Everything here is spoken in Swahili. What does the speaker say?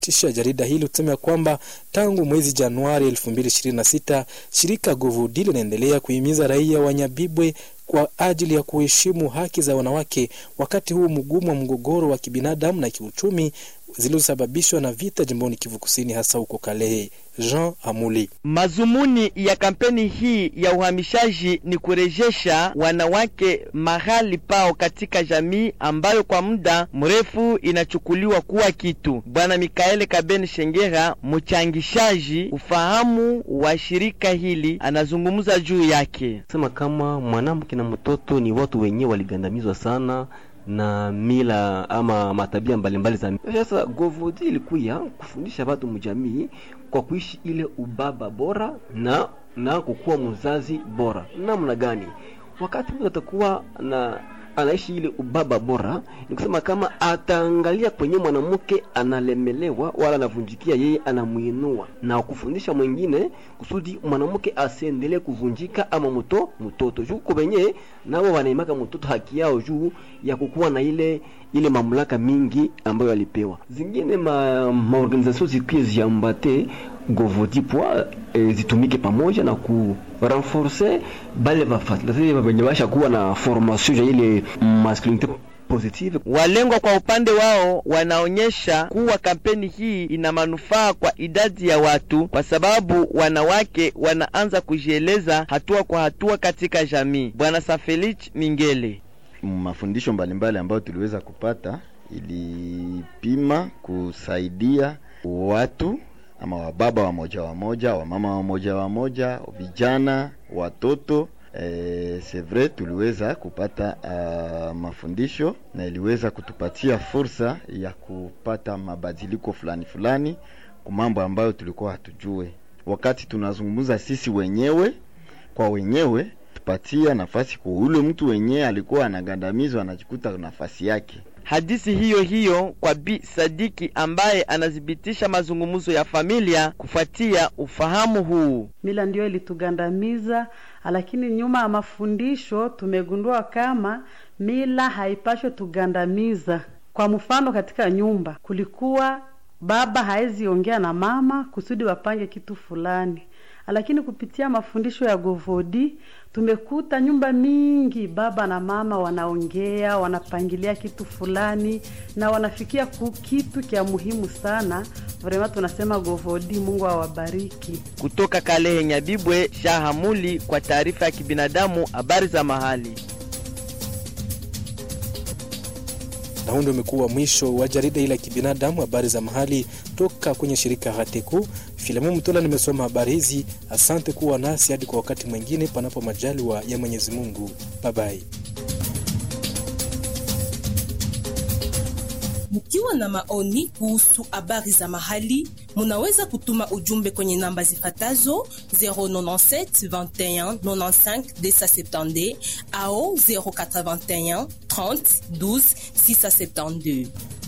kisha jarida hili kusema kwamba tangu mwezi Januari 2026 shirika Govudi linaendelea kuhimiza raia wa Nyabibwe kwa ajili ya kuheshimu haki za wanawake wakati huu mgumu wa mgogoro wa kibinadamu na kiuchumi zilizosababishwa na vita jimboni Kivu Kusini, hasa huko Kalehe. Jean Amuli. Mazumuni ya kampeni hii ya uhamishaji ni kurejesha wanawake mahali pao katika jamii ambayo kwa muda mrefu inachukuliwa kuwa kitu. Bwana Mikaele Kabeni Shengera, mchangishaji ufahamu wa shirika hili, anazungumza juu yake. Sema kama mwanamke na mtoto ni watu wenyewe waligandamizwa sana na mila ama matabia mbalimbali za sasa. Govodi ilikuya kufundisha watu mjamii kwa kuishi ile ubaba bora na na kukuwa mzazi bora. Namna gani? Wakati mtu atakuwa na anaishi ile ubaba bora, ni kusema kama ataangalia kwenye mwanamke analemelewa wala anavunjikia, yeye anamuinua na kufundisha mwingine kusudi mwanamke asiendelee kuvunjika ama mto mtoto juu kwa wenyewe nao wanaimaka mtoto haki yao juu ya kukuwa na ile ile mamlaka mingi ambayo alipewa. Zingine ma, ma organisation zikuye ziambate govodi pwa e, zitumike pamoja na ku renforcer bale bafatilizaji wenye basha kuwa na formation ya ile masculinite positive. Walengwa kwa upande wao wanaonyesha kuwa kampeni hii ina manufaa kwa idadi ya watu, kwa sababu wanawake wanaanza kujieleza hatua kwa hatua katika jamii. Bwana Safelich Mingele mafundisho mbalimbali ambayo tuliweza kupata ilipima kusaidia watu ama wababa wamoja wamoja, wamama wamoja wamoja, vijana, watoto. E, c'est vrai tuliweza kupata uh, mafundisho na iliweza kutupatia fursa ya kupata mabadiliko fulani fulani kwa mambo ambayo tulikuwa hatujue. Wakati tunazungumza sisi wenyewe kwa wenyewe tupatia nafasi kwa ule mtu wenyewe alikuwa anagandamizwa, anajikuta nafasi yake. Hadithi hiyo hiyo kwa Bi Sadiki ambaye anathibitisha mazungumzo ya familia kufuatia ufahamu huu. Mila ndiyo ilitugandamiza, lakini nyuma ya mafundisho tumegundua kama mila haipashwe tugandamiza. Kwa mfano, katika nyumba kulikuwa baba haezi ongea na mama kusudi wapange kitu fulani lakini kupitia mafundisho ya Govodi tumekuta nyumba mingi baba na mama wanaongea, wanapangilia kitu fulani na wanafikia ku kitu kya muhimu sana. Vrema tunasema Govodi, Mungu awabariki. Kutoka Kalehe Nyabibwe, Shahamuli kwa taarifa ya kibinadamu, habari za mahali. Na huu ndio umekuwa mwisho wa jarida hili la kibinadamu, habari za mahali toka kwenye shirika Hateku. Filamu Mtola nimesoma habari hizi. Asante kuwa nasi hadi kwa wakati mwingine, panapo majaliwa ya Mwenyezi Mungu. Babai. Mkiwa na maoni kuhusu habari za mahali, munaweza kutuma ujumbe kwenye namba zifatazo 097 21 95 270 au 081 30 12 672.